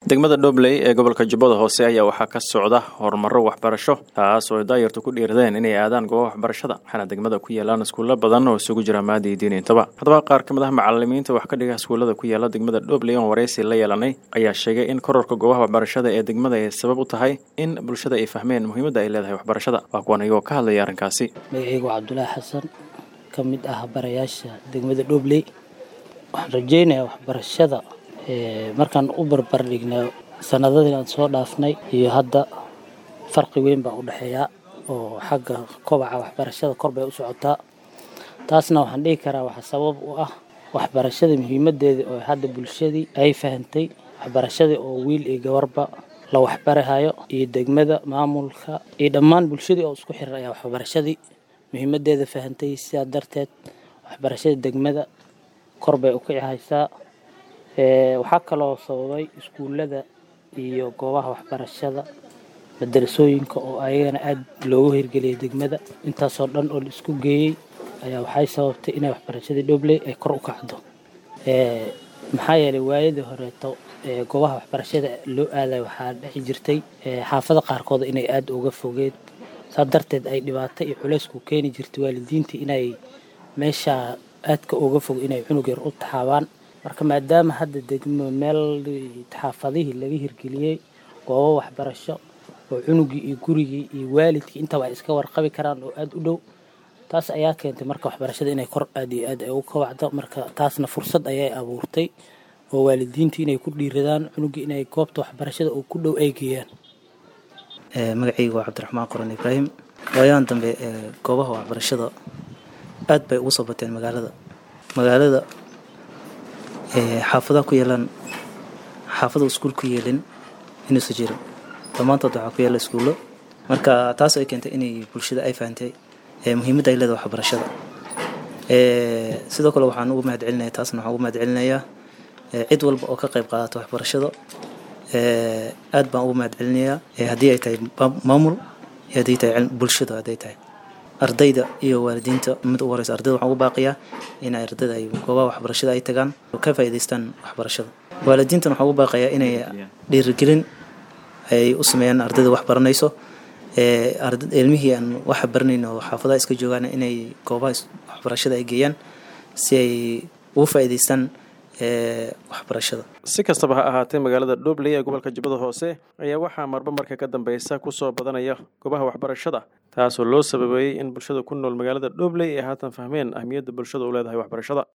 degmada dhobley ee gobolka jubbada hoose ayaa waxaa ka socda horumaro waxbarasho taas oo ay daayartu ku dhiiradeen inay aadaan goobaha waxbarashada waxaana degmada ku yaalaan iskuulo badan oo isugu jira maadi iyo diin intaba haddaba qaar ka mid ah macalimiinta wax ka dhiga iskuullada ku yaala degmada dhobley oon waraysi la yeelanay ayaa sheegay in kororka goobaha waxbarashada ee degmada ay sabab u tahay in bulshada ay fahmeen muhiimadda ay leedahay waxbarashada waa kuwan iyagoo ka hadlaya arrinkaasi magacaygu cabdulaahi xasan ka mid ah barayaasha degmada dhobley waxaan rajeynayaa waxbarashada markaan u barbar dhignaa sanadadii aan soo dhaafnay iyo hadda farqi weyn baa u dhexeeya oo xagga kobaca waxbarashada kor bay u socotaa taasna waxaan dhihi karaa waxaa sabab u ah waxbarashada muhiimadeeda oo hadda bulshadii ay fahantay waxbarashadii oo wiil iyo gabarba la waxbarahayo iyo degmada maamulka iyo dhammaan bulshadii oo isku xiran ayaa waxbarashadii muhiimadeeda fahantay sidaa darteed waxbarashada degmada kor bay u kici haysaa waxaa kaloo sababay iskuullada iyo goobaha waxbarashada madarasooyinka oo ayagana aada loogu hirgeliyay degmada intaasoo dhan oo la isku geeyey ayaa waxay sababtay inay waxbarashadii dhobley ay kor u kacdo maxaa yeelay waayadii horeeto goobaha waxbarashada loo aaday waxaa dhexi jirtay xaafada qaarkood inay aada uga fogeed saa darteed ay dhibaato iyo culaysku keeni jirtay waalidiintii inay meesha aadka uga fog inay cunug yar u taxaabaan marka maadaama hadda degmo meel xaafadihii laga hirgeliyey goobo waxbarasho oo cunugii iyo gurigii iyo waalidkii intaba ay iska warqabi karaan oo aada u dhow taas ayaa keentay marka waxbarashada inay kor aad iyo aad ay ugu kabacdo marka taasna fursad ayay abuurtay oo waalidiintii inay ku dhiiradaan cunugii inay goobta waxbarashada oo ku dhow ay geeyaan magacaygu waa cabdiraxmaan qoran ibraahim waayahan dambe goobaha waxbarashada aad bay ugu soo bateen magaalada magaalada xaafadaha ku yeelaan xaafada iskuul ku yeelin inuusa jirin dhammaantood waxaa ku yaala iskuullo marka taas ay keentay inay bulshada ay fahantay muhiimadda ay leedahay waxbarashada sidoo kale waxaan ugu mahad celinaya taasna waxaan ugu mahad celinayaa cid walba oo ka qayb qaadata waxbarashada aad baan ugu mahad celinayaa haddii ay tahay maamul iyo haddii tahay bulshada hadday tahay ardayda iyo waalidiinta mid ugu horeysa ardayda waxaan ugu baaqiyaa in ardayda ay goobaha waxbarashada ay tagaan oo ka faa'iidaystaan waxbarashada waalidiintan waxaan ugu baaqayaa inay dhiirigelin ay u sameeyaan ardayda wax baranayso ilmihii aan wax baranayn oo xaafadaha iska joogaan inay goobaha waxbarashada ay geeyaan si ay ugu faa'iidaystaan waxbarashada si kastaba ha ahaatee magaalada dhobley ee gobolka jubbada hoose ayaa waxaa marba marka ka dambeysa kusoo badanaya goobaha waxbarashada taasoo loo sababeeyey in bulshada ku nool magaalada dhobley ay haatan fahmeen ahmiyadda bulshada u leedahay waxbarashada